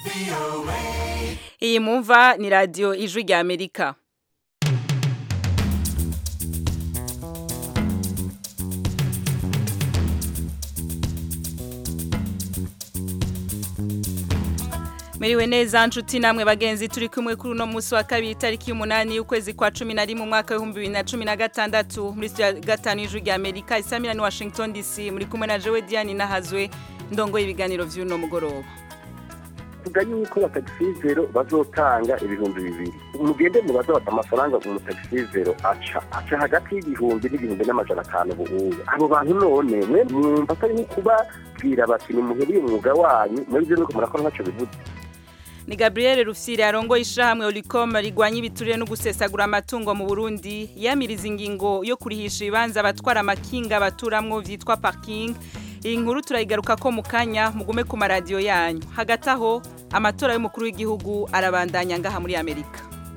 iyi mumva ni radiyo ijwi rya amerika Meriwe neza nshuti namwe bagenzi turi kumwe kuri uno munsi wa kabiri tariki y'umunani y'ukwezi kwa cumi na rimwe umwaka w'ibihumbi bibiri na cumi na gatandatu muri studio ya gatanu y'ijwi rya amerika isamira ni washington dc muri kumwe na jewe diane nahazwe ndongoye ibiganiro vy'uno mugoroba tuvuga yuko batagisizero bazotanga ibihumbi bibiri mugende mubaza bata amafaranga umutagisizero aca aca hagati y'igihumbi n'igihumbi n'amajana atanu buhuye abo bantu none mwe mwumva atari nko kubabwira bati nimuheriye umwuga wanyu muri byo nuko murakora ntacyo bivuze ni Gabriel Rufsiri arongoye ishahamwe Olicom rigwanya ibiturire no gusesagura amatungo mu Burundi yamiriza ingingo yo kurihisha ibibanza abatwara amakinga baturamwo vyitwa parking iyi nkuru turayigaruka ko mu kanya mugume ku maradiyo yanyu hagati aho amatora y'umukuru w'igihugu arabandanya ngaha muri amerika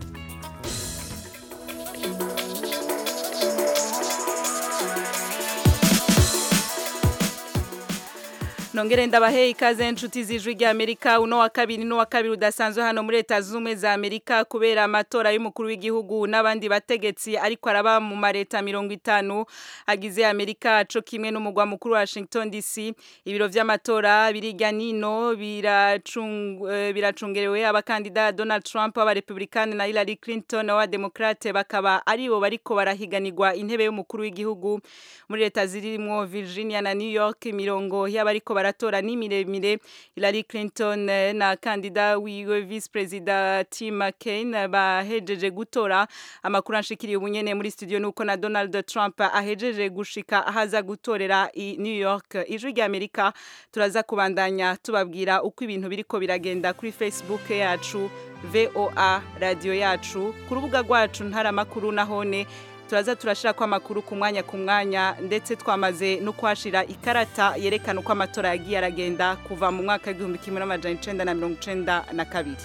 nongere ndabahe ikaze inshuti z'ijwi rya Amerika uno wa kabiri no wa kabiri udasanzwe hano muri leta z'ubumwe za Amerika kubera amatora y'umukuru w'igihugu n'abandi bategetsi ariko araba mu mareta mirongo itanu agize Amerika co kimwe n'umugwa mukuru wa Washington DC ibiro vy'amatora birijya nino biracung biracungerewe abakandida Donald Trump aba Republican na Hillary Clinton wa Democrate bakaba aribo bariko barahiganirwa intebe y'umukuru w'igihugu muri leta zirimo Virginia na New York mirongo y'abariko baratora ni miremire Hillary Clinton na kandida wiwe vice president Tim McCain bahejeje gutora amakuru anshikiriye ubunyene muri studio nuko na Donald Trump ahejeje gushika ahaza gutorera i New York ijwi rya Amerika turaza kubandanya tubabwira uko ibintu biriko biragenda kuri Facebook yacu VOA radio yacu ku rubuga rwacu ntaramakuru nahone turaza turashira ko amakuru ku mwanya ku mwanya ndetse twamaze no kwashira ikarata yerekana uko amatora yagiye aragenda kuva mu mwaka w'igihumbi kimwe n'amajana icenda na mirongo icenda na kabiri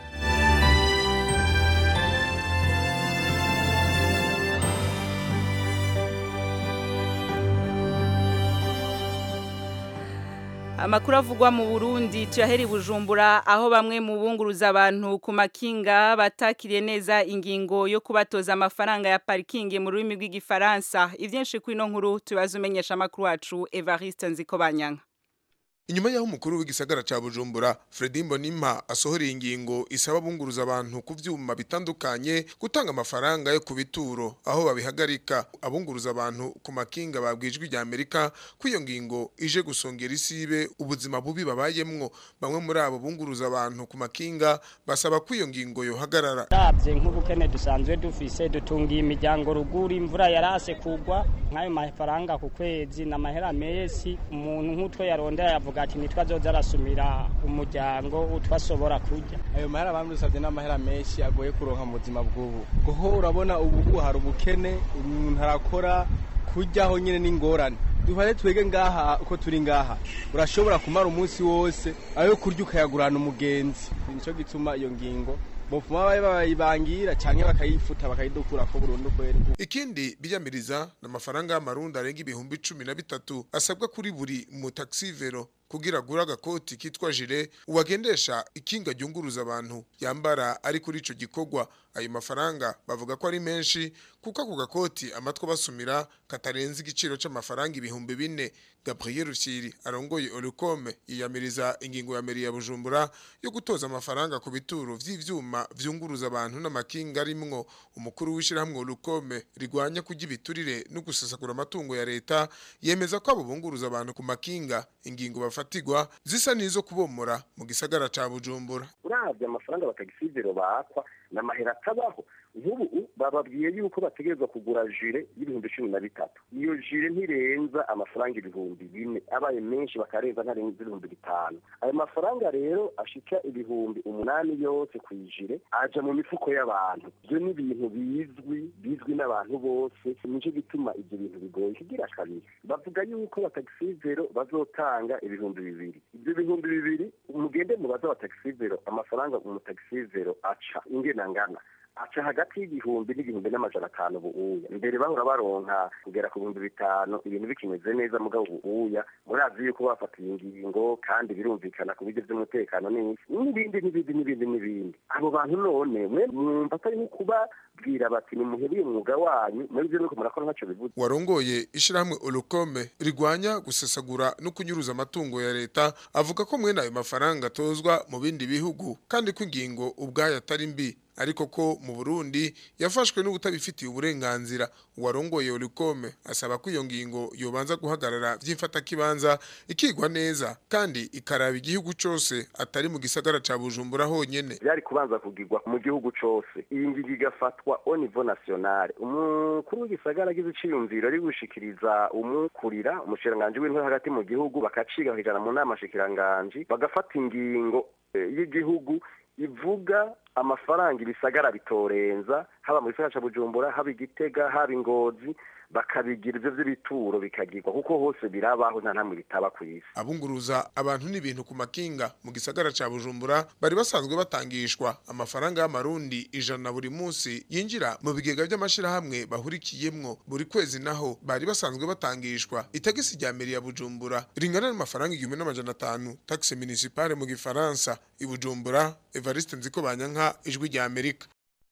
Amakuru avugwa mu Burundi tuyaheri Bujumbura aho bamwe mu bunguruza abantu ku makinga batakiriye neza ingingo yo kubatoza amafaranga ya parking mu rurimi rw'igifaransa ivyinshi kuri no nkuru tubaza umenyesha amakuru wacu Evariste Nzikobanyanga Inyuma yaho umukuru w'igisagara ca Bujumbura Fredy Mbonimpa asohoreye ingingo isaba bunguruza abantu ku vyuma bitandukanye gutanga amafaranga yo kubituro aho babihagarika abunguruza abantu ku makinga babwijwe rya Amerika kwiyo ngingo ije gusongera isibe ubuzima bubi babayemwo bamwe muri abo bunguruza abantu ku makinga basaba kwiyo ngingo yo hagarara Davye nk'ubukene dusanzwe dufise dutungiye imiryango ruguru imvura yarase kugwa nk'ayo mafaranga ku kwezi n'amahera mesi umuntu nk'utwo yarondera yavuga ati nitwa azoza arasumira umuryango utwasobora kurya ayo mahera bamudusabye n'amahera menshi agoye kuronka mu buzima bw'ubu kuko urabona ubu hari ubukene umuntu arakora kuryaho nyine n'ingorane duhare twege ngaha uko turi ngaha urashobora kumara umunsi wose ayo kurya ukayagurana umugenzi nicyo gituma iyo ngingo bopfuma babe bayibangira canke bakayifuta bakayidukura ko burundu kweri ikindi biyamiriza n'amafaranga y'amarundi arenga ibihumbi cumi na bitatu asabwa kuri buri mu taxivero kugira gura agakoti kitwa jire uwagendesha ikinga ryunguruza abantu yambara ari kuri ico gikorwa ayo mafaranga bavuga ko ari menshi kuko ako gakoti amatwa basumira katarenze igiciro c'amafaranga ibihumbi bine Gabriel Rusiri arongoye Olicom yiyamiriza ingingo ya meri ya Bujumbura yo gutoza amafaranga ku bituro vy'ivyuma vyunguruza abantu n'amakinga arimwo umukuru w'ishirahamwe Olicom rigwanya kujya ibiturire no gusesagura amatungo ya leta yemeza ko abo bunguruza abantu ku makinga ingingo bafatigwa zisa nizo kubomora mu gisagara ca Bujumbura uravye amafaranga batagisizero bakwa n'amahera atabaho nk'ubu bababwiye yuko bategerezwa kugura jire y'ibihumbi cumi na bitatu iyo jire ntirenza amafaranga ibihumbi bine abaye menshi bakarenza ntarenza ibihumbi bitanu ayo mafaranga rero ashika ibihumbi umunani yose ku ijire aja mu mifuko y'abantu ivyo ni ibintu bizwi bizwi n'abantu bose nico gituma ivyo bintu bigoye kigira kabiri bavuga yuko batagisizero bazotanga ibihumbi bibiri ibyo bihumbi bibiri mugende mubaza batagisizero amafaranga umutagisizero aca ingena ngana aca hagati y'igihumbi n'igihumbi n'amajana atanu ubuuya mbere bahora baronka kugera ku bihumbi bitanu ibintu bikimeze neza mugabo ubuuya murazi yuko bafatiye ingingo kandi birumvikana ku buryo by'umutekano n'isi n'ibindi n'ibindi n'ibindi n'ibindi abo bantu none mwe mwumva atari nko kubabwira bati nimuhebe umwuga wanyu muri byo nuko murakora ntaco bivuze warongoye ishirahamwe olukome rigwanya gusesagura no kunyuruza amatungo ya leta avuga ko mwene ayo mafaranga atozwa mu bindi bihugu kandi ko ingingo ubwayo atari mbi ariko ko mu Burundi yafashwe n'ubutabifitiye uburenganzira uwarongoye Olikome asaba ko iyo ngingo yobanza guhagarara vy'imfata kibanza ikigwa neza kandi ikaraba igihugu cose atari mu gisagara ca Bujumbura honyene byari kubanza kugirwa mu gihugu cose iyi ngingo igafatwa au niveau national umukuru w'igisagara agize iciyumviro ari gushikiriza umukurira umushikiranganji w'intore hagati mu gihugu bakaciga bakijana mu nama shikiranganji bagafata ingingo eh, y'igihugu ivuga amafaranga ibisagara bitorenza haba mu gisagara ca Bujumbura haba igitega haba ingozi bakabigira ivyo vy'ibituro bikagirwa kuko hose birabaho nta ntamwe bitaba ku isi abunguruza abantu n'ibintu ku makinga mu gisagara ca Bujumbura bari basanzwe batangishwa amafaranga y'amarundi ijana buri munsi yinjira mu bigega by'amashirahamwe bahurikiyemwo buri kwezi naho bari basanzwe batangishwa itagisi rya meri ya Bujumbura ringana n'amafaranga igihumbi n'amajana atanu taxe municipale mu gifaransa i Bujumbura Evariste Nziko Banyanka ijwi rya Amerika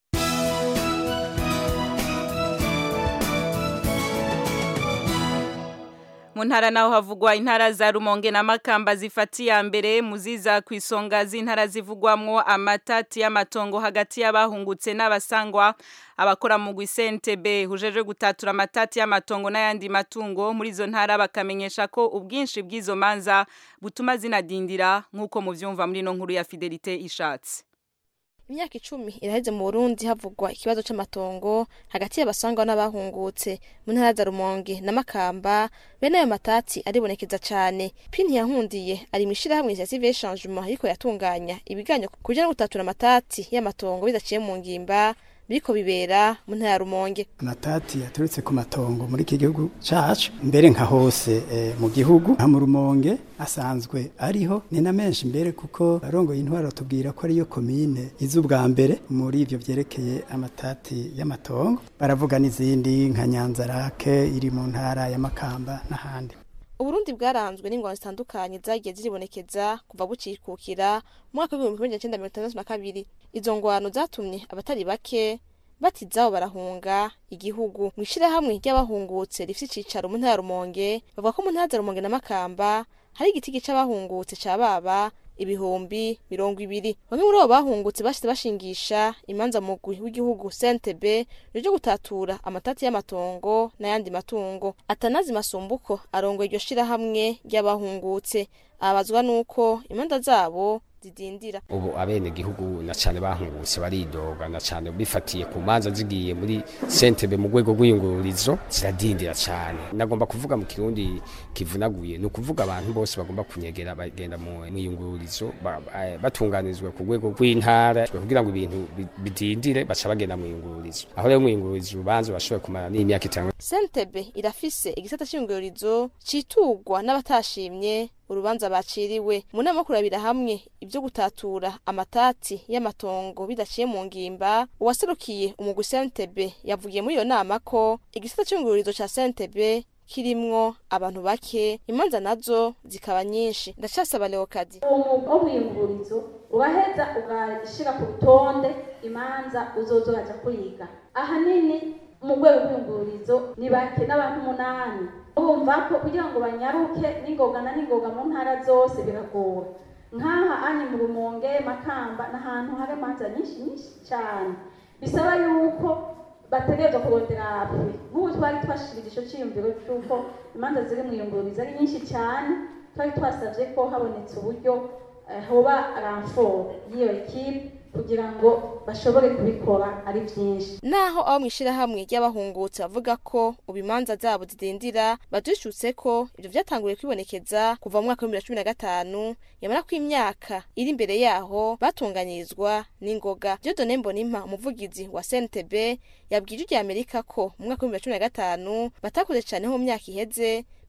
mu ntara naho havugwa intara za rumonge na makamba zifatiye mbere muziza ku isonga z'intara zivugwamwo amatati y'amatongo hagati y'abahungutse n'abasangwa abakora mu gwisentebe hujeje gutatura amatati y'amatongo n'ayandi matungo muri izo ntara bakamenyesha ko ubwinshi bw'izo manza butuma zinadindira nk'uko muvyumva muri no nkuru ya Fidelite ishatse imyaka icumi iraheze mu burundi havugwa ikibazo c'amatongo hagati y'abasangwa n'abahungutse mu ntara za rumonge na makamba bene ayo matati aribonekeza cane pini yahundiye ari mw'ishirahamwe rya civil changement ariko yatunganya ibiganyo kuja no gutatura amatati y'amatongo bidaciye mu ngimba biriko bibera mu ntara ya rumonge amatati yaturutse ku matongo muri iki gihugu cacu mbere nka hose eh, mu gihugu nka mu rumonge asanzwe ariho ni na menshi mbere kuko arongoye intwaro tubwira ko ariyo komine izi ubwa mbere muri ivyo vyerekeye amatati y'amatongo baravuga n'izindi nka nyanzarake iri mu ntara ya makamba n'ahandi uburundi bwaranzwe n'ingwano zitandukanye zagiye ziribonekeza kuva bucikukira mu mwaka w'ibihumbi kimwe magana mirongo itandatu na kabiri izo ngwano zatumye abatari bake batizaho barahunga igihugu mu ishirahamwe ry'abahungutse rifite icicaro mu ntara ya rumonge bavuga ko mu ntara za rumonge na makamba hari igiti gica abahungutse ca baba ibihumbi mirongo ibiri bamwe muri abo bahungutse bashize bashingisha imanza mugwi w'igihugu sentebe ryo gutatura amatati y'amatongo n'ayandi matungo atanazi masumbuko arongoye iryo shirahamwe ry'abahungutse abazwa nuko imanza zabo zidindira ubu abene gihugu na cyane bahungutse baridoga na cyane bifatiye ku manza zigiye muri sentebe mu rwego rw'iyungururizo ziradindira cyane nagomba kuvuga mu kirundi kivunaguye ni ukuvuga abantu bose bagomba kunyegera bagenda mu iyungururizo batunganirizwa ku rwego rw'intara kugira ngo ibintu bidindire baca bagenda mu iyungururizo aho rero mu iyungururizo urubanza bashobora kumara n'imyaka itanu sentebe irafise igisata cy'iyungururizo citugwa n'abatashimye urubanza baciriwe mu nama yo kurabira hamwe ibyo gutatura amatati y'amatongo bidaciye mu ngimba uwaserukiye umugwi sentebe yavugiye muri iyo nama ko igisata cy'ingururizo ca sentebe kirimwo abantu bake imanza nazo zikaba nyinshi ndacasaba leokadi uwo mwuga wo mwiyungururizo uraheza ugashira ku rutonde imanza uzoza uraja kwiga ahanini mu rwego rw'iyungururizo ni bake n'abantu umunani urumva ko kugira ngo banyaruke n'ingoga na n'ingoga mu ntara zose biragora nk'aha anye mu rumonge makamba n'ahantu hari imanza nyinshi nyinshi cyane bisaba yuko bategerezwa kurondera hafi nk'ubu twari twashirije ico ciyumviro c'uko imanza ziri mu iyungururizo ari nyinshi cyane twari twasavye ko habonetse uburyo hoba ramfort y'iyo ekipe kugira ngo bashobore kubikora ari byinshi naho abo mu ishirahamwe ry'abahungutse bavuga ko ubu imanza zabo zidindira badushyutse ko ibyo byatanguye kwibonekeza kuva mu mwaka w'ibihumbi bibiri na cumi na gatanu yamara ko imyaka iri imbere yaho batunganyirizwa n'ingoga Dieudonne Mbonimpa umuvugizi wa CNTB yabwiye ijwi rya Amerika ko mu mwaka w'ibihumbi bibiri na cumi na gatanu batakoze cyane nko mu myaka iheze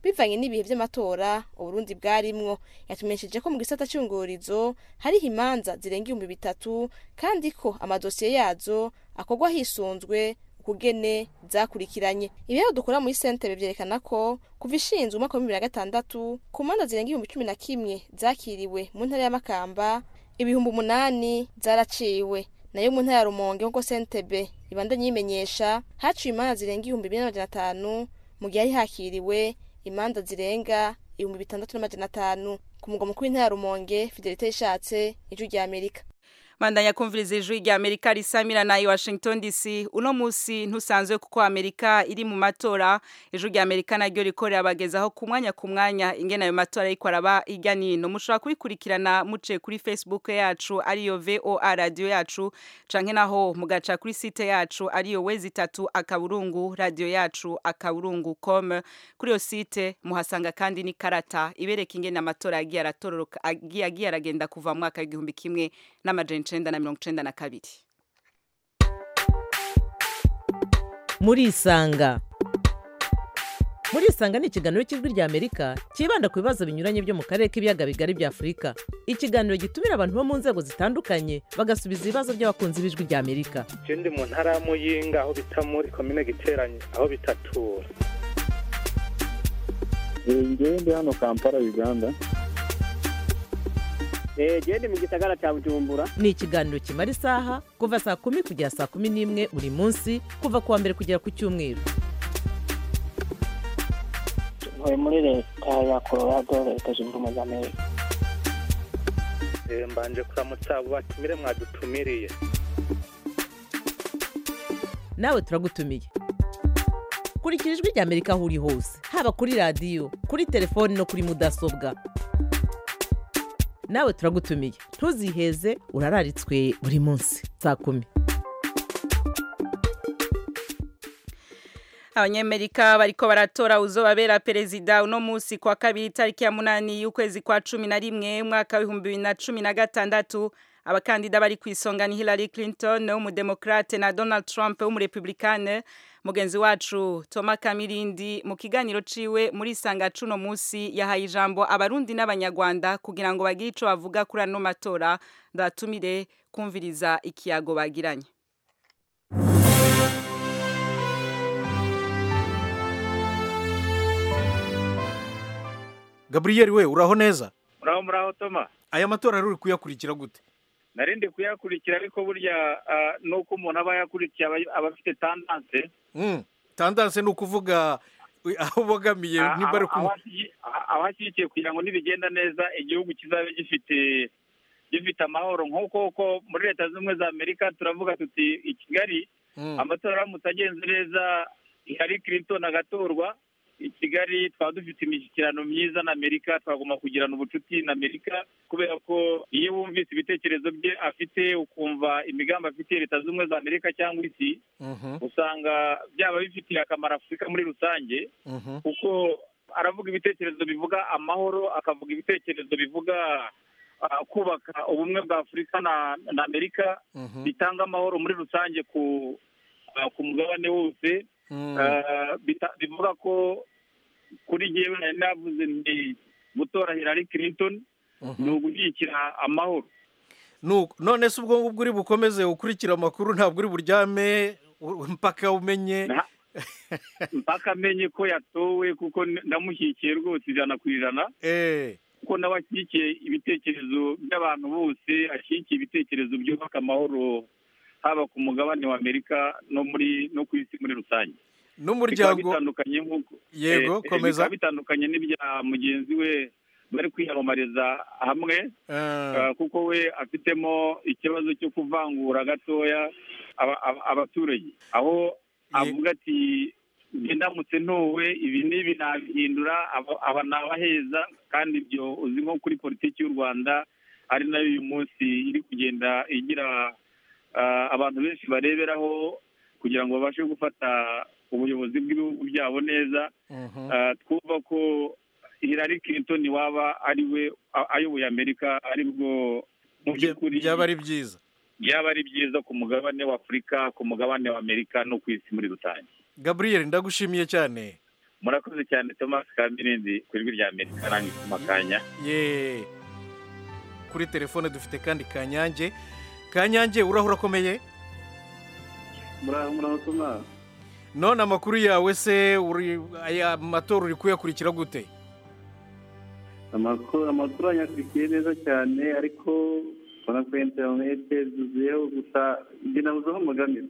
bivanye n'ibihe vy'amatora uburundi bwarimwo yatumenyesheje ko mu gisata cy'ungurizo hariho imanza zirenga ibihumbi bitatu kandi ko amadosiye yazo akorwa hisunzwe ukugene zakurikiranye ibibazo dukora muri sentebe vyerekana ko kuva ishinzwe umwaka wa bibiri na gatandatu ku manza zirenga ibihumbi cumi na kimwe zakiriwe mu ntara y'amakamba ibihumbi umunani zaraciwe nayo mu ntara ya rumonge nk'uko sentebe ibandanye yimenyesha haciwe imanza zirenga ibihumbi bine n'amajana atanu mu gihe hari hakiriwe imanza zirenga ibihumbi bitandatu n'amajana atanu ku mugwa mukuru w'intara ya rumonge fidelite yishatse ijwi rya amerika Mandanya kumviriza ijwi rya Amerika risamira na i Washington DC uno musi ntusanzwe kuko Amerika iri mu matora ijwi rya Amerika naryo rikorera abagezaho ku mwanya ku mwanya ingene ayo matora ariko araba irya nino mushobora kubikurikirana muce kuri Facebook yacu ariyo VOA radio yacu canke naho mugaca kuri site yacu ariyo wezi tatu akaburungu radio yacu akaburungu com kuri yo site muhasanga kandi ni karata ibereka ingene amatora yagiye aratororoka agiye agiye aragenda kuva mu mwaka w'igihumbi kimwe n'amajana icenda na mirongo icenda na kabiri murisanga murisanga ni ikiganiro cy'ijwi rya amerika cyibanda ku bibazo binyuranye byo mu karere k'ibiyaga bigari bya afurika ikiganiro gitumira abantu bo mu nzego zitandukanye bagasubiza ibibazo by'abakunzi b'ijwi rya amerika je ndi mu ntara ya muyinga aho bita muri komine giteranye aho bitatura ngewe ndi hano kampala uganda gende mu gisagara cya bujumbura ni ikiganiro kimara isaha kuva saa kumi kugera saa kumi n'imwe buri munsi kuva ku wa mbere kugera ku cyumweru ntuye muri leta ya colorado leta zunze ubumwe za amerika Eh, mbanje kuramutsa abo batumire mwadutumiriye nawe turagutumiye kurikira ijwi rya amerika aho uri hose haba kuri radiyo kuri telefoni no kuri mudasobwa nawe turagutumiye ntuziheze urararitswe buri munsi saa kumi abanyamerika bariko baratora uzobabera perezida uno musi kwa kabiri tariki ya munani y'ukwezi kwa cumi na rimwe umwaka w'ibihumbi bibiri na cumi na gatandatu abakandida bari ku isonga ni Hillary Clinton w'umudemokrate na Donald Trump w'umurepublikane mugenzi wacu Toma Kamirindi mu kiganiro ciwe muri sanga cuno musi yahaye ijambo abarundi n'abanyarwanda kugira ngo bagire ico bavuga kuri ano matora ndatumire kumviriza ikiyago bagiranye gaburiyeri we uraho neza muraho muraho toma aya matora rero uri kuyakurikira gute narindi kuyakurikira ariko burya ah, nuko umuntu aba yakurikiye aba- aba afite tandanse Mm, tandanse ni ukuvuga we, aho ubogamiye Ah, nimba ari aho- kumu aho ashyi- aho ashyigikiye kugira ngo nibigenda neza igihugu kizabe gifite gifite amahoro nk'uko ko muri leta zunze ubumwe za amerika turavuga tuti i kigali Mm. amatora aramutse agenze neza Hillary Clinton agatorwa i kigali twaba dufite imishyikirano myiza na amerika twagomba kugirana ubucuti na amerika kubera ko iyo wumvise ibitekerezo bye afite ukumva imigambi afitiye leta zunze ubumwe za amerika cyangwa isi Mhm, usanga byaba bifitiye akamaro afurika muri rusange mhm. kuko aravuga ibitekerezo bivuga amahoro akavuga ibitekerezo bivuga ah, kubaka ubumwe bwa afurika na na amerika Mhm. bitanga amahoro muri rusange ku ah, ku mugabane wose Mm. Ah, bita- bivuga ko kuri jyewe nari navuze nti gutora Hillary Clinton ni ugushyigikira amahoro Nuko, none se ubwo ngubwo uri bukomeze ukurikira amakuru ntabwo uri buryame u- mpaka umenye mpaka amenye ko yatowe kuko ndamushyigikiye rwose ijana ku ijana eh kuko nawe ashyigikiye ibitekerezo by'abantu bose ashyigikiye ibitekerezo byubaka amahoro haba ku mugabane wa amerika no muri no ku isi muri rusange n'umuryango bikaba bitandukanye nk'uko Yego, eh, eh, komeza. bikaba bitandukanye n'ibya mugenzi we bari kwiyamamariza hamwe Ah. ah, kuko we afitemo ikibazo cyo kuvangura gatoya aba- aba- abaturage aho avuga ati njye ndamutse ntowe ibi n'ibi nabihindura aba- aba nabaheza kandi ibyo uzi nko kuri politiki y'u rwanda ari nayo uyu munsi iri kugenda igira ah, abantu benshi bareberaho kugira ngo babashe gufata ubuyobozi bw'ibihugu byabo neza Mhm. Ah, twumva ko Hillary Clinton waba ari we a- ayoboye Amerika ari bwo mu by'ukuri byaba ari byiza byaba ari byiza ku mugabane wa Afurika ku mugabane wa Amerika no ku isi muri rusange gaburiyeri ndagushimiye cyane murakoze cyane thomas kamirindi ku ijwi rya amerika nange ku makanya ye kuri telefone dufite kandi kanyange kanyange uraho urakomeye muraho muraho tuma none amakuru yawe se uri aya matora uri kuyakurikira gute amakuru amakuru anyakurikiye neza cyane ariko ubona ko interinete zuzuyeho gusa njye nabuze aho mugamira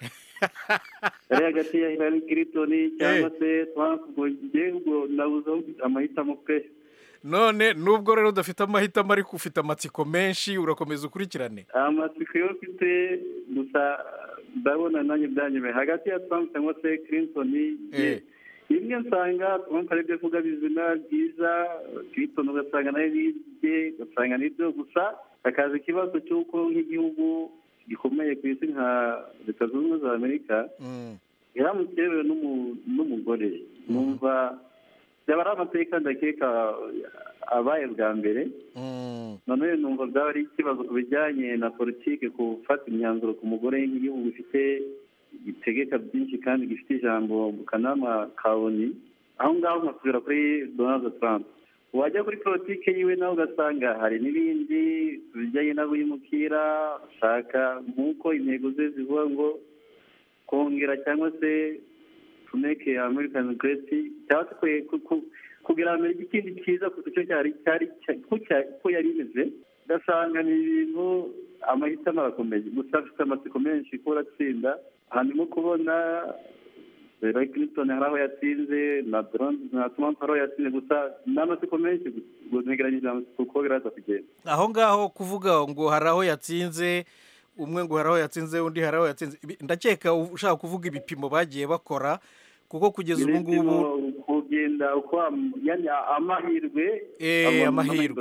yari hagati ya Hillary Clinton cyangwa se Trump ubwo njye ubwo nabuze aho amahitamo pe none nubwo rero udafite amahitamo ariko ufite amatsiko menshi urakomeza ukurikirane amatsiko yo mfite gusa ndabona nanjye byanyemeye hagati ya Trump cyangwa se Clinton ye rimwe nsanga Trump ari byo avuga bizina byiza Clinton ugasanga nayo bibye ugasanga nibyo gusa hakaza ikibazo cy'uko nk'igihugu gikomeye ku isi nka leta zunze ubumwe za amerika iramutse yewe n'umugore numva byaba ari amateka ndakeka abaye bwa mbere noneho numva byaba ari ikibazo ku bijyanye na politiki ku gufata imyanzuro ku mugore nk'igihugu gifite gitegeka byinshi kandi gifite ijambo mu kanama ka oni aho ngaho nkasubira kuri donald trump wajya kuri politiki yiwe nawe ugasanga hari n'ibindi bijyanye n'abimukira ushaka nk'uko intego ze zivuga ngo kongera cyangwa se to make american great cyangwa se kugira amerika ikindi cyiza ku cyo cyari cyari ko yari imeze ugasanga ni ibintu amahitamo arakomeye gusa afite amatsiko menshi ko uratsinda hanyuma kubona Hillary Clinton hari aho yatsinze na Trump na Trump hari aho yatsinze gusa ni amatsiko menshi gusa ntegeranyije kuko biraza kugenda aho ngaho kuvuga ngo hari aho yatsinze umwe ngo hari aho yatsinze undi hari aho yatsinze ndakeka ushaka kuvuga ibipimo bagiye bakora kuko kugeza ubu ngubu kugenda uko amahirwe amahirwe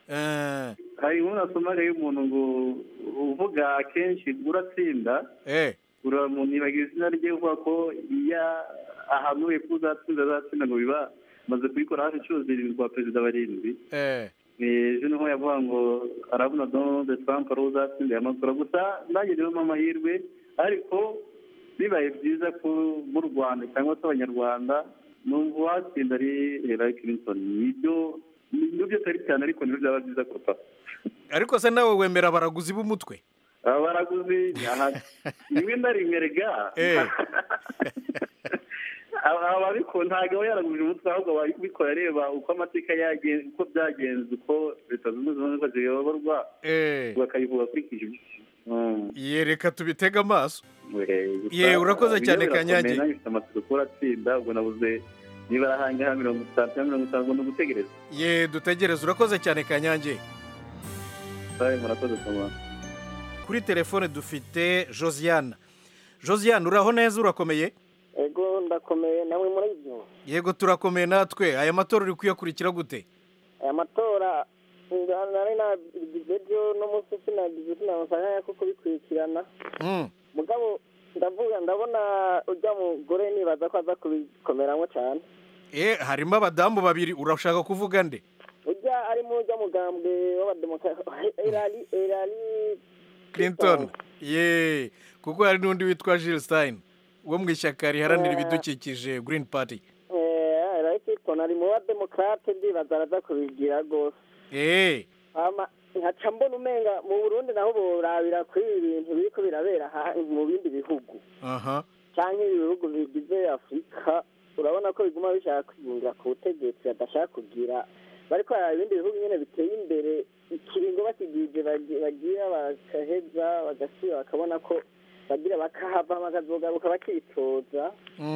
hari inkuru nasomaga y'umuntu ngo uvuga akenshi uratsinda nibagira izina rye uvuga ko iyo ahanuye ko uzatsinda azatsinda ngo biba maze kubikora hafi inshuro zirindwi kwa perezida barindwi ejo niho yavuga ngo arabona donald trump ari uzatsinda amatora gusa nanjye rero amahirwe ariko bibaye byiza ko mu rwanda cyangwa se abanyarwanda numva uwatsinda ari Hillary Clinton nibyo nibyo atari cyane ariko nibyo byaba byiza kuruta ariko se nawe wemera abaraguzi b'umutwe abaraguzi rimwe na rimwe rega ababikora ntabwo aba yaraguje umutwe ahubwo ababikora areba uko amateka yagenze uko byagenze uko leta zunze ubumwe ziyoborwa bakayivuga akurikije ibyo yereka tubitega amaso ye urakoze cyane kanyange nanjye ufite amatsiko ko uratsinda ubwo nabuze niba arahangaha mirongo itanu cyangwa mirongo itanu ngo ni ugutegereza ye dutegereze urakoze cyane kanyange murakoze cyane kuri telefone dufite josiane josiane uraho neza urakomeye ego ndakomeye nawe muri ibyo yego turakomeye natwe aya matora uri kuyakurikira gute aya matora nari nagize byo n'umunsi sinagize sinabasanga ko kubikurikirana mugabo ndavuga ndabona ujya mugore nibaza ko aza kubikomeramo cyane eh harimo abadamu babiri urashaka kuvuga nde ujya arimo ujya mugambwe w'abademokarasi erari erari clinton ye kuko hari n'undi witwa Jill Stein wo mu ishyaka riharanira ibidukikije green party erari clinton ari mu bademokarate ndibaza araza kubigira rwose eh nkaca mbona umenga mu burundi naho borabira kuri ibi bintu biriko birabera mu bindi bihugu aha cyangwa ibi bihugu bigize afurika urabona ko biguma bishaka kwiyungira ku butegetsi badashaka kugira bariko baraba ibindi bihugu nyine biteye imbere ikiringo bakigije bagira bakaheza bagasubira bakabona ko bagira bakahava bakazogaruka bakitoza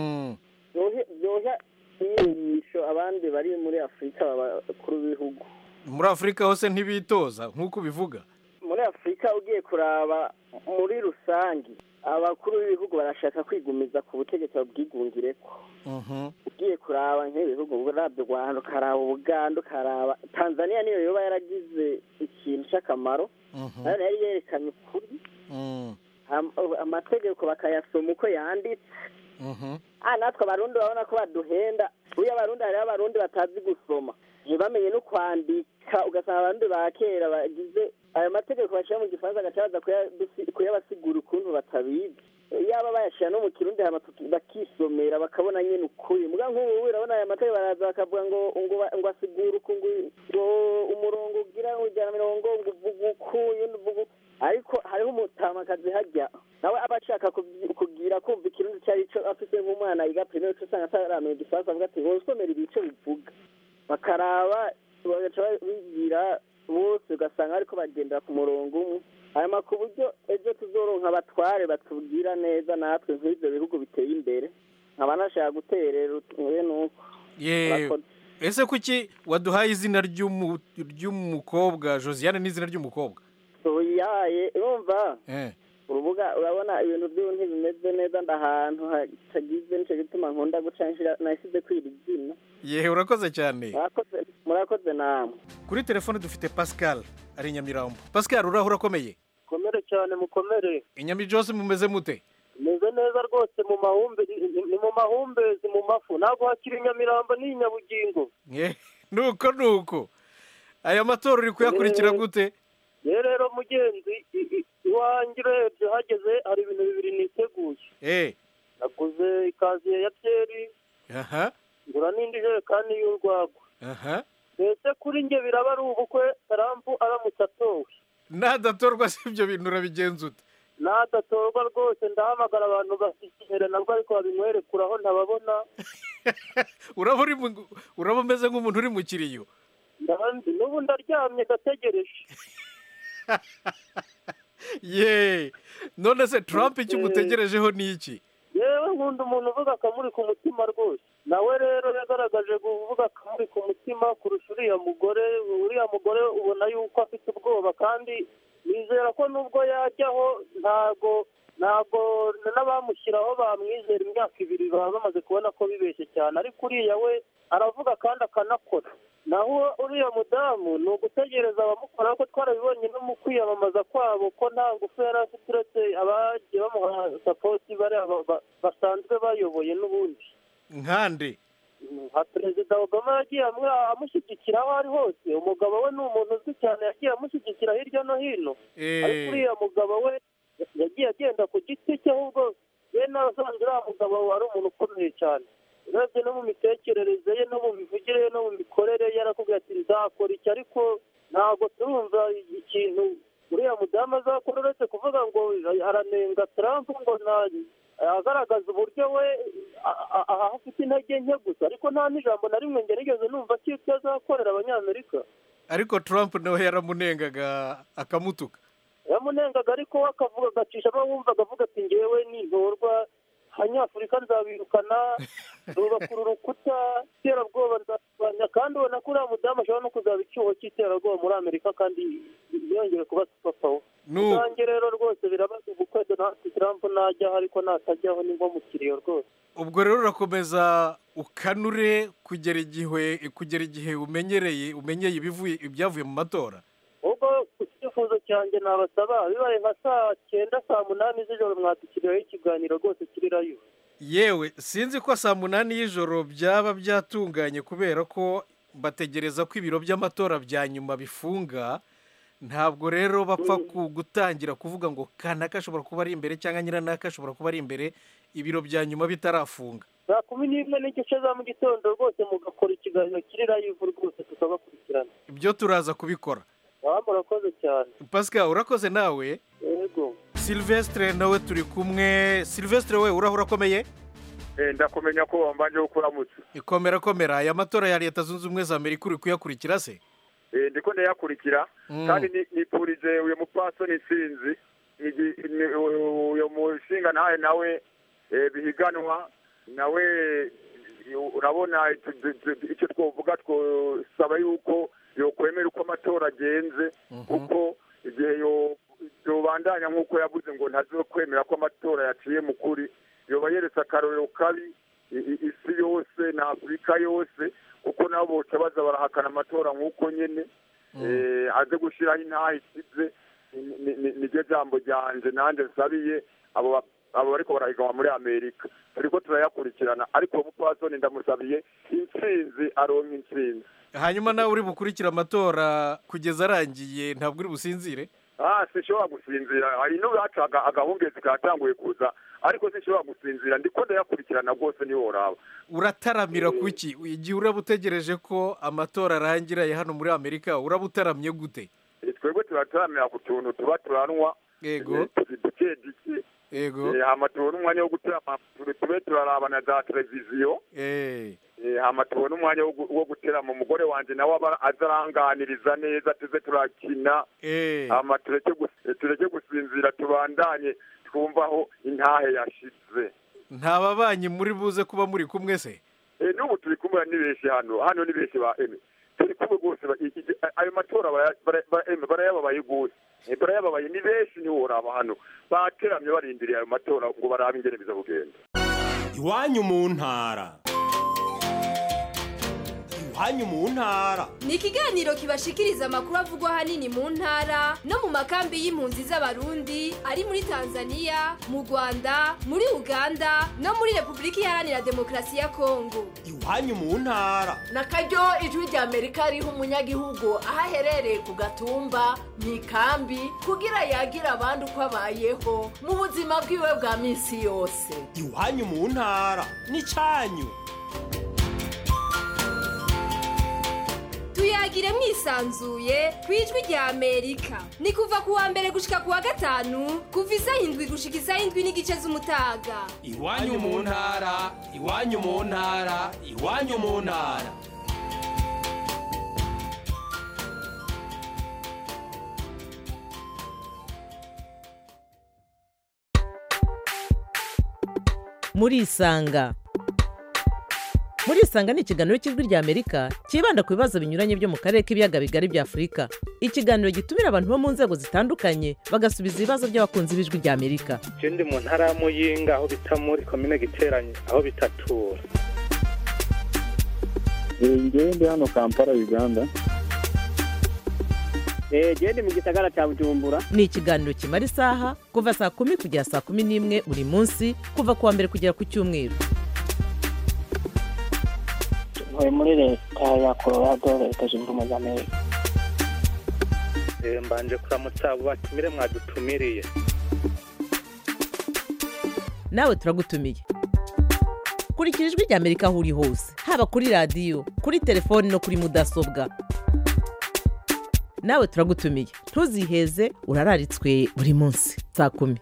byoha inyigisho abandi bari muri afurika babakuru b'ibihugu muri afurika hose ntibitoza nk'uko ubivuga muri afurika ugiye kuraba muri rusange abakuru b'ibihugu barashaka kwigumiza ku butegetsi babwigungire ko ugiye kuraba nk'ibihugu urabye u rwanda ukaraba ubuganda ukaraba tanzania niyo yoba yaragize ikintu cy'akamaro nayo yari yerekanye ukuri amategeko bakayasoma uko yanditse natwe abarundi babona ko baduhenda buriya abarundi hariho abarundi batazi gusoma ntibamenye no kwandika ugasanga abarundi ba kera bagize ayo mategeko bashyira mu gifaransa agaca baza kuyabasigura ukuntu batabizi yaba bayashyira no mu kirundi hama tuki- bakisomera bakabona nyine ukuri muga nk'ubu urabona aya mateka baraza bakavuga ngo ngo ba- ngo asigure uku ngo ngo umurongo ugira ngo ijana na mirongo ngo uvuga uku uyundi uvuga uku ariko hariho umutamakazi hajya nawe aba ashaka kubyi- kugira kumva ikirundi icyo ari cyo afise nk'umwana yiga primaire uca usanga ataramenya igifaransa avuga ati wowe usomera ibice bivuga bakaraba bagaca bigira bose ugasanga ariko bagendera ku murongo umwe hanyuma ku buryo ejo tuzoronka abatware batubwira neza natwe nk'ibyo bihugu biteye imbere nkaba nashaka guterera utuye nuko ye Urakoze. ese kuki waduhaye izina ry'umu- ry'umukobwa josiane ni izina ry'umukobwa yaye urumva Eh. urubuga urabona ibintu by'ubu ntibimeze neza ndahantu hatagize nicyo gituma nkunda guca nshira nasize kwira izina yewe urakoze cyane Murakoze- murakoze namwe kuri telefone dufite pascal ari i nyamirambo pascal uraho urakomeye mukomere cyane mukomere inyami jose mumeze mute meze neza rwose mu mahumbe ni mu mahumbezi mu mafu ntabwo hakiri inyamirambo ni inyabugingo Ye, nuko nuko aya matora uri kuyakurikira gute ye rero mugenzi i- i- iwanjye urebye hageze hari ibintu bibiri niteguye eh naguze ikaziye ya byeri aha ngura n'indi jerekani y'urwagwa aha mbese kuri njye biraba ari ubukwe tarampu aramutse atowe nadatorwa si ibyo bintu urabigenza ute nadatorwa rwose ndahamagara abantu bashyikirana nabwo ariko babimwerekuraho ntababona uraba uri mu- uraba umeze nk'umuntu uri mu kiriyo ndabandi n'ubu ndaryamye ndategereje ye none se trump icyo umutegerejeho ni iki yewe nkunda umuntu uvuga akamuri ku mutima rwose nawe rero yagaragaje kuvuga akamuri ku mutima kurusha uriya mugore uriya mugore ubona yuko afite ubwoba kandi nizera ko nubwo yajyaho ntago ntago n'abamushyiraho bamwizera imyaka ibiri baba bamaze kubona ko bibeshye cyane ariko uriya we aravuga kandi akanakora naho uriya mudamu ni ugutegereza abamukora ko twarabibonye no mu kwiyamamaza kwabo ko nta ngufu yari afite uretse abagiye bamuha sapoti bariya ba- ba- basanzwe bayoboye n'ubundi nkande nka perezida obama yagiye amwe- amushyigikira aho ari hose umugabo we ni umuntu uzwi cyane yagiye amushyigikira hirya no hino Eh. ariko uriya mugabo we yagiye agenda ku giti cye ahubwo we n'abasanzwe uriya mugabo wari umuntu ukomeye cyane urebye no mu mitekerereze ye no mu mivugire ye no mu mikorere ye yarakubwira ati nzakora iki ariko ntabwo turumva ikintu uriya mudamu azakora uretse kuvuga ngo aranenga Trump ngo nta agaragaza uburyo we a- a- a- afite intege nke gusa ariko nta n'ijambo na rimwe ngerageze numva ko icyo azakorera abanyamerika ariko trump nawe yaramunengaga akamutuka yamunengaga ariko we akavuga agacishamo wumvaga avuga ati ngewe nintorwa abanyafurika nzabirukana rubakura urukuta iterabwoba nzarwanya kandi ubona ko uriya mudamu ashobora no kuzaba icyuho cy'iterabwoba muri amerika kandi ntiyongere kuba supapawo Nu- ubwanjye rero rwose birabaza ubukwe donald trump najyaho ariko natajyaho ni nko mu kiriyo rwose ubwo rero urakomeza ukanure kugera igihe kugera igihe umenyereye umenyeye ibivuye ibyavuye mu matora ubwo ku cyifuzo cyanjye nabasaba bibaye nka saa cyenda saa munani z'ijoro mwadukiriyeho ikiganiro rwose kiri rayo yewe sinzi ko saa munani y'ijoro byaba byatunganye kubera ko bategereza ko ibiro by'amatora bya nyuma bifunga ntabwo rero bapfa ku- gutangira kuvuga ngo kanaka ashobora kuba ari imbere cyangwa nyiranaka ashobora kuba ari imbere ibiro bya nyuma bitarafunga saa kumi n'imwe n'igice za mu gitondo rwose mugakora ikiganiro kiri rayo rwose tukabakurikirana ibyo turaza kubikora waba murakoze cyane pascal urakoze nawe yego silvestre nawe turi kumwe silvestre we uraho urakomeye ndakumenya ko wambanje kuramutse ikomera komera aya matora ya leta zunze ubumwe za amerika uri kuyakurikira se Eh, ndiko ndayakurikira Mm. kandi ni- nipfurije uyu mupfasoni sinzi igi- ni- uyu mushinga ntaye nawe eh, bihiganwa nawe eh, urabona icyo- icyo- icyo twovuga twosaba yuko yokwemera uko amatora agenze kuko igihe yo- yobandanya nk'uko yavuze ngo ntazokwemera ko amatora yaciye mu kuri yoba yeretse akarorero kabi i- i- isi yose na afurika yose kuko nabo boca baza barahakana amatora nk'uko nyene eh, aze gushiraho intaha isize ni- ni- ni- niryo jambo ryanje nanje nsabiye abo ba- abo bariko barahiganwa muri amerika turiko turayakurikirana ariko uwo mupfasoni ndamusabiye intsinzi aronka intsinzi hanyuma nawe uri bukurikira amatora kugeza arangiye ntabwo uri businzire ah sinshobora gusinzira hari n'ubaca agahungezi katanguye kuza ariko sinshobora gusinzira ndiko ndayakurikirana rwose ntiworaba urataramira kuki igihe uraba utegereje ko amatora arangira ya hano muri amerika uraba utaramye gute Eh, twebwe turataramira ku tuntu tuba turanwa Yego. eh, tuzi duke duke yego Eh, hama tubone umwanya wo guterama tube tube turaraba na za televiziyo Eh, Eh, hama tubone umwanya wo gu- wo guterama umugore wanje nawe aba azaranganiriza neza tuze turakina eh. hama tureke gus- eh, tureke gusinzira tubandanye twumvaho intahe yashize nta babanyi muri buze kuba muri kumwe se Eh, n'ubu turi kumwe ni benshi hano hano ni benshi ba eme turi kumwe rwose ba- i- i- ayo matora bara- bara- ba- eme barayababaye rwose Eh, barayababaye ni benshi ntiworaba hano bateramye barindiriye ayo matora ngo barabe ingene biza kugenda iwanyu mu ntara iwanyu mu ntara ni ikiganiro kibashikiriza amakuru avugwa ahanini mu ntara no mu makambi y'impunzi z'abarundi ari muri tanzania mu rwanda muri uganda no muri repubulika iharanira demokarasi ya kongo iwanyu mu ntara na karyo ijwi rya amerika riha umunyagihugu aho aherereye ku gatumba mu ikambi kugira yagira abandi uko abayeho mu buzima bwiwe bwa minsi yose iwanyu mu ntara n'icyanyu tuyagire mwisanzuye ku ijwi rya amerika ni kuva ku wa mbere gushika ku wa gatanu kuva isaha indwi gushika isaha indwi n'igice z'umutaga iwanyu mu ntara iwanyu mu ntara iwanyu mu ntara murisanga murisanga ni ikiganiro cy'ijwi rya amerika cyibanda ku bibazo binyuranye byo mu karere k'ibiyaga bigari bya afurika ikiganiro gitumira abantu bo mu nzego zitandukanye bagasubiza ibibazo by'abakunzi b'ijwi rya amerika je ndi mu ntara ya muyinga aho bita muri komine giteranye aho bitatura ngewe ndi hano kampala uganda genda mu gisagara cya bujumbura ni ikiganiro kimara isaha kuva saa kumi kugera saa kumi n'imwe buri munsi kuva ku wa mbere kugera ku cyumweru ntuye muri leta ya colorado leta zunze ubumwe za amerika Eh, mbanje kuramutsa abo batumire mwadutumiriye nawe turagutumiye kurikira ijwi rya amerika aho uri hose haba kuri radiyo kuri telefoni no kuri mudasobwa nawe turagutumiye ntuziheze urararitswe buri munsi saa kumi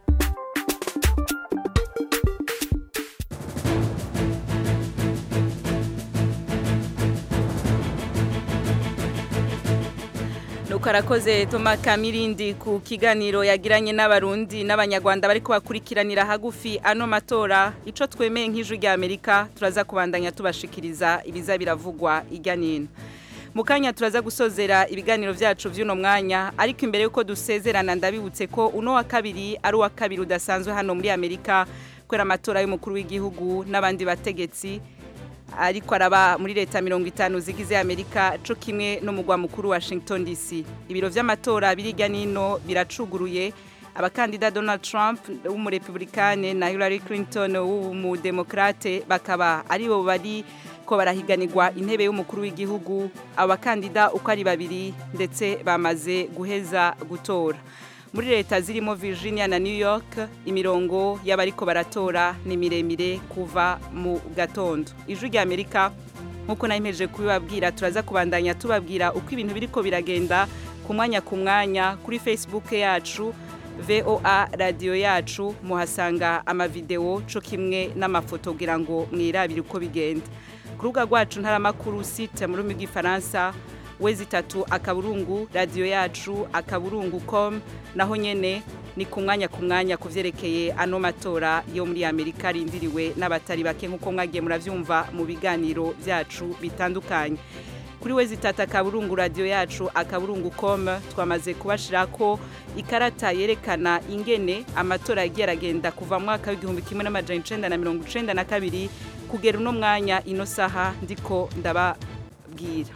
nuko arakoze toma kamirindi ku kiganiro yagiranye n'abarundi n'abanyarwanda bari kubakurikiranira hagufi ano matora icyo twemeye nk'ijwi rya amerika turaza kubandanya tubashikiriza ibiza biravugwa ijya n'ino mu kanya turaza gusozera ibiganiro byacu by'uno mwanya ariko imbere y'uko dusezerana ndabibutse ko uno wa kabiri ari uwa kabiri udasanzwe hano muri amerika kubera amatora y'umukuru w'igihugu n'abandi bategetsi ariko araba muri leta mirongo itanu zigize amerika co kimwe n'umugwa mukuru washington dc ibiro vy'amatora birigya nino biracuguruye abakandida donald trump w'umurepublikane na hillary clinton w'umudemokrate bakaba aribo bari ko barahiganirwa intebe y'umukuru w'igihugu abo bakandida uko ari babiri ndetse bamaze guheza gutora muri leta zirimo Virginia na New York imirongo y'abariko baratora ni miremire kuva mu gatondo ijwi rya Amerika nkuko nayimeje kubibabwira turaza kubandanya tubabwira uko ibintu biriko biragenda ku mwanya ku mwanya kuri Facebook yacu VOA radio yacu muhasanga amavideo co kimwe n'amafoto kugira ngo mwirabire uko bigenda ku rubuga rwacu ntaramakuru site mu rurimi rw'ifaransa wezi itatu akaburungu radiyo yacu akaburungu com naho nyene ni ku mwanya ku mwanya ku vyerekeye ano matora yo muri amerika arindiriwe n'abatari bake nk'uko mwagiye muravyumva mu biganiro vyacu bitandukanye kuri wezi itatu akaburungu radiyo yacu akaburungu com twamaze kubashirako ikarata yerekana ingene amatora yagiye aragenda kuva mu mwaka w'igihumbi kimwe n'amajana icenda na mirongo icenda na kabiri kugera uno mwanya ino saha ndiko ndababwira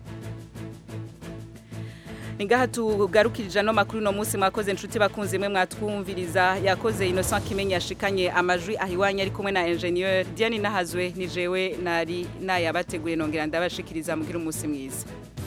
Ningaha tugarukirije no makuru no munsi mwakoze inshuti bakunze mwe mwatwumviriza yakoze Innocent Kimenyi yashikanye amajwi ahiwanya ari kumwe na ingenieur Diane Nahazwe ni jewe nari nayabateguye nongera ndabashikiriza mugira umunsi mwiza